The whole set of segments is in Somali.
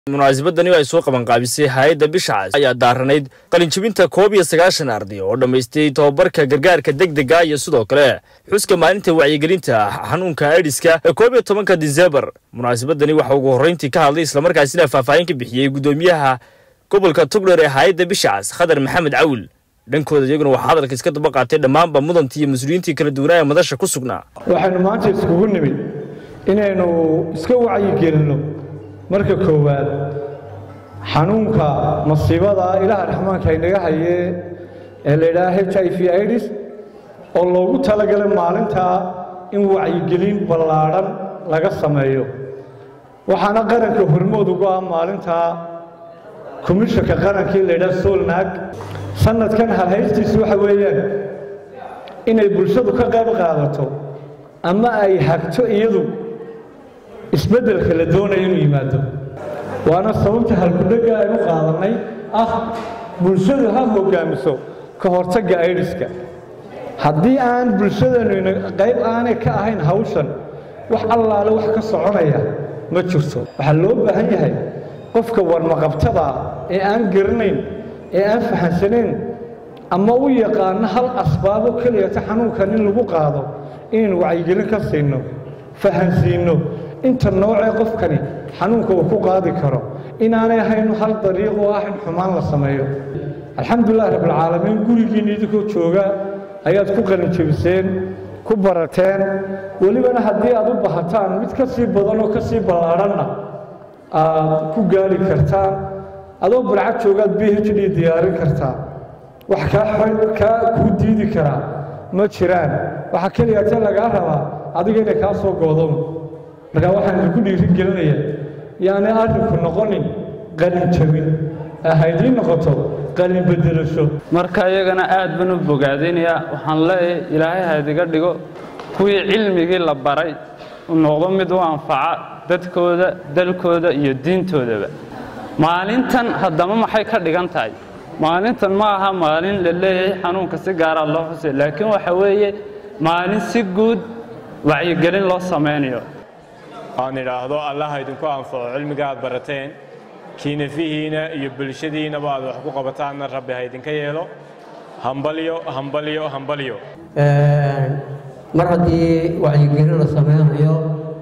munaasabadani ay soo qabanqaabisay hay-adda bishacaas ayaa daaranayd qalinjibinta koob iyo sagaashan arday oo dhammaystay tobabarka gargaarka degdega iyo sidoo kale xuska maalinta wacyigelinta xanuunka aidiska ee koob iyo tobanka disembar munaasabadani waxaa ugu horreyntii ka hadlay islamarkaasina faahfaahin ka bixiyey guddoomiyaha gobolka tugdher ee hay-adda bishacaas khadar maxamed cawil dhankooda iyaguna waxaa hadalka iska daba qaatay dhammaanba mudantii iyo mas-uuliyiintii kala duwanaa ee madasha ku sugnaa waxaynu maanta iskugu nimid inaynu iska wacyigelinno marka koowaad xanuunka masiibada ilaaha raxmaanka inaga hayee ee la yidhaha h i v idis oo loogu talagalay maalintaa in wacyigelin ballaadhan laga sameeyo waxaana qaranka hormood ugu ah maalintaa komishanka qarankii la yidhaha solnaag sanadkan halhaystiisu waxa weeyaan inay bulshadu ka qayb qaadato ama ay hagto iyadu isbeddelka la doonayo inuu yimaado waana sababta halkudhegga aynu qaadannay ah bulshadu ha hoggaamiso ka hortagga aidiska haddii aan bulshadeennu qayb aanay ka ahayn hawshan wax allaale wax ka soconaya ma jirto waxaa loo baahan yahay qofka warmaqabtada ee aan garanayn ee aan fahansanayn ama u yaqaano hal asbaabo keliyata xanuunkan in lagu qaado inaynu wacyigelin ka siinno fahansiinno inta noocee qofkani xanuunka uu ku qaadi karo inaanay ahaynu hal dariiq oo ah in xumaan la sameeyo alxamdulilahi rabbilcaalamiin gurigiinna idinkoo jooga ayaad ku qalinjebiseen ku barateen welibana haddii aad u bahataan mid ka sii badan oo ka sii ballaadhanna aad ku gaari kartaan adoo barcad joogaad b h d diyaarin kartaa wax kaa kuu diidi karaa ma jiraan waxaa keliyate lagaa rabaa adiga inay kaa soo goodon markaa waxaan idinku dhiirin gelinayaa yaanay arrinku noqonin qalin jabin haydii noqoto qalin bedelasho marka iyagana aad baan u bogaadinayaa waxaan leeyahay ilaahay haydiga dhigo kuwii cilmigii la baray u noqdo mid u anfaca dadkooda dalkooda iyo diintoodaba maalintan haddama maxay ka dhigan tahay maalintan ma aha maalin la leeyahay xanuunka si gaara loo xusay laakiin waxa weeye maalin si guud wacyigelin loo samaynayo aan idhaahdo allaha idinku anfaco cilmiga aad barateen kiinafihiina iyo bulshadiinaba aad wax ku qabataanna rabbi ha idinka yeelo hambalyo hambalyo hambalyo mar haddii wacyigelin la samaynayo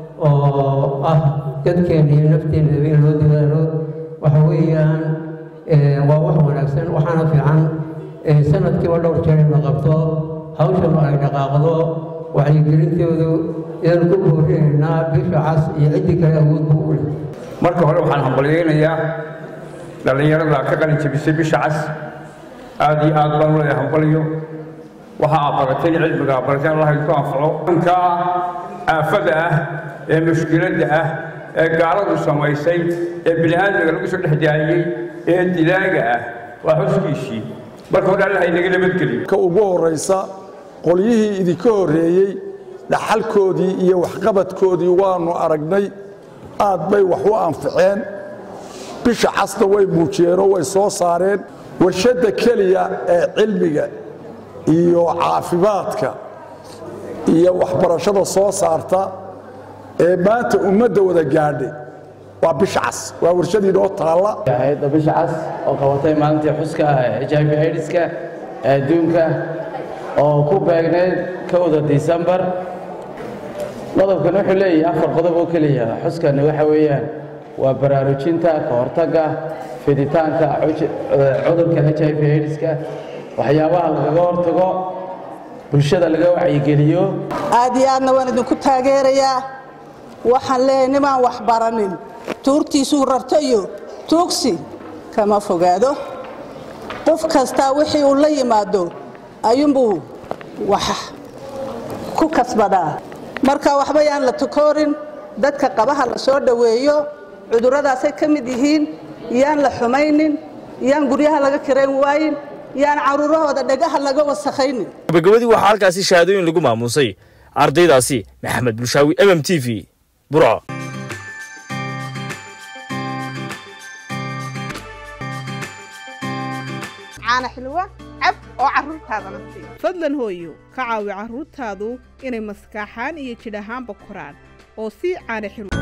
oo ah dadkeena iyo nafteenaba in loo dadaalo waxa weeyaan waa wax wanaagsan waxaana fiican sanadkiiba dhowr jeer in la qabto hawshanu ay dhaqaaqdo wacyigelintoodu idaanu ku boorinaynaa bisha cas iyo ciddii kale awoodbu u leh marka hore waxaan hambalyaynayaa dhallinyarada ka qalin jebisay bisha cas aad iyo aad baan u leeyahay hambalyo waxa aad barateen cilmiga aad barateen allah idinku anfaco anka aafada ah ee mushkiladda ah ee gaaladu samaysay ee bini aadmiga lagu soo dhex daayey ee dilaaga ah waa xuskiisii marka hore allah inaga nabadgeliyo ka ugu horraysa qolyihii idinka horreeyey dhaxalkoodii iyo waxqabadkoodii waannu aragnay aad bay wax u anficeen bisha casna way muujiyeenoo way soo saareen warshadda keliya ee cilmiga iyo caafimaadka iyo waxbarashada soo saarta ee maanta ummadda wada gaadhay waa bisha cas waa warshadii noo taalla hay-adda bisha cas oo qabatay maalintii xuska h i v aidiska ee adduunka oo ku beegneyd kowda disembar qodobkan wuxuu leeyahay afar qodob oo keliya xuskani waxa weeyaan waa baraarujinta ka hortagga fiditaanka cudurka h i v aidiska waxyaabaha lagaga hortago bulshada laga wacyigeliyo aad iyo aadna waan idinku taageerayaa waxaan leeyahay nimaan wax baranin tuurtiisuu rarto iyo tuugsi kama fogaado qof kastaa wixii uu la yimaado ayuunbuu wax ku kasbadaa marka waxba yaan la tukoorin dadka qabaha la soo dhoweeyo cudurradaasay ka mid yihiin yaan la xumaynin yaan guryaha laga kirayn waayin yaan caruurahooda dhagaha laga wasakhaynin gabagabadii waxaa halkaasi shahaadooyin lagu maamuusay ardaydaasi maxamed bulshaawi m m t v burco fadlan hooyo ka caawi carruurtaadu inay maskaaxaan iyo jidh ahaanba koraan oo sii caana xilwa